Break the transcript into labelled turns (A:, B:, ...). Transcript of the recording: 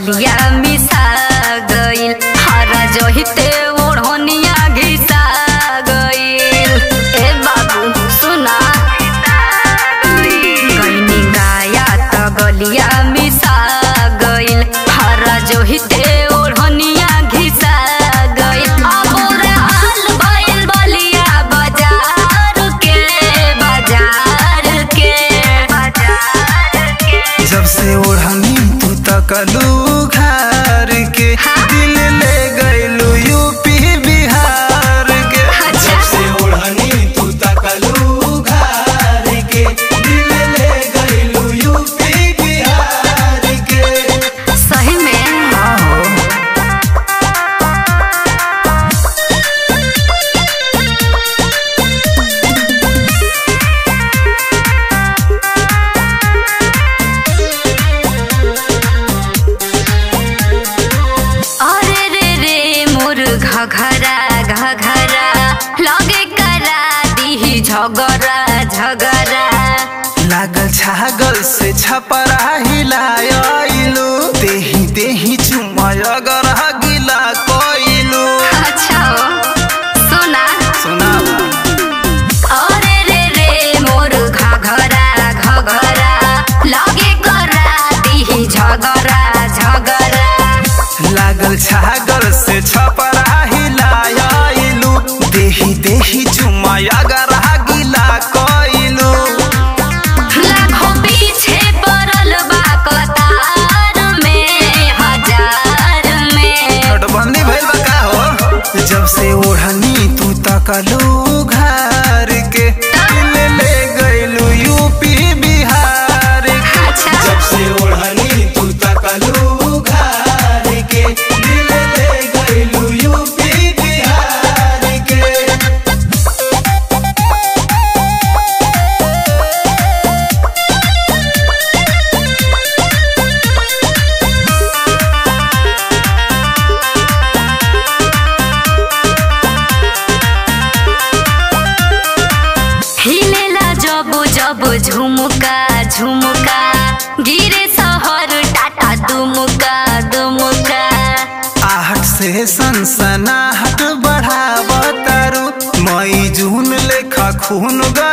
A: गलिया मिसा गइल हरा जहिते ओढ़निया घिसा गइल ए बाबू सुना गइनी गाया त गलिया मिसा गइल हरा जहिते ओढ़निया घिसा गइल अब हाल भइल बलिया बाजार के बाजार के बाजार के
B: जब से ओढ़नी तू तकलू घर के दिल ले गइलू यूपी बिहार के
A: अच्छा।
B: जब से ओढ़नी तू तकलू घर के दिल ले गइलू यूपी बिहार के
A: सही में
B: हाँ हो
A: अरे रे रे मोर घघरा घघरा लगे करा दीही झगरा झगरा
B: लागल छागल से छपरा हिलायलू देही देही चुमय अगर गिला कोइलू
A: अच्छा हो सुना
B: सुनावा
A: अरे रे रे मोर घघरा घघरा लगे करा दीही झगरा झगरा
B: लागल छागल से छपरा हिलायलू देही देही चुमय अगर गिला कोइलू
A: लाखों पीछे पड़ल बा कतार में हजार में
B: नोटबंदी भइल बा का हो जब से ओढ़नी तू तकलू घर के दिल ले गइलू यूपी बिहार के
A: अच्छा।
B: जब से ओढ़नी तू तकलू घर के दिल ले गइलू यूपी बिहार के
A: हिलेला जब जब झुमका झुमका गिरे शहर टाटा दुमुका दुमुका
B: आहट से सनसनाहट बढ़ावतारू मई जून लेखा खून गा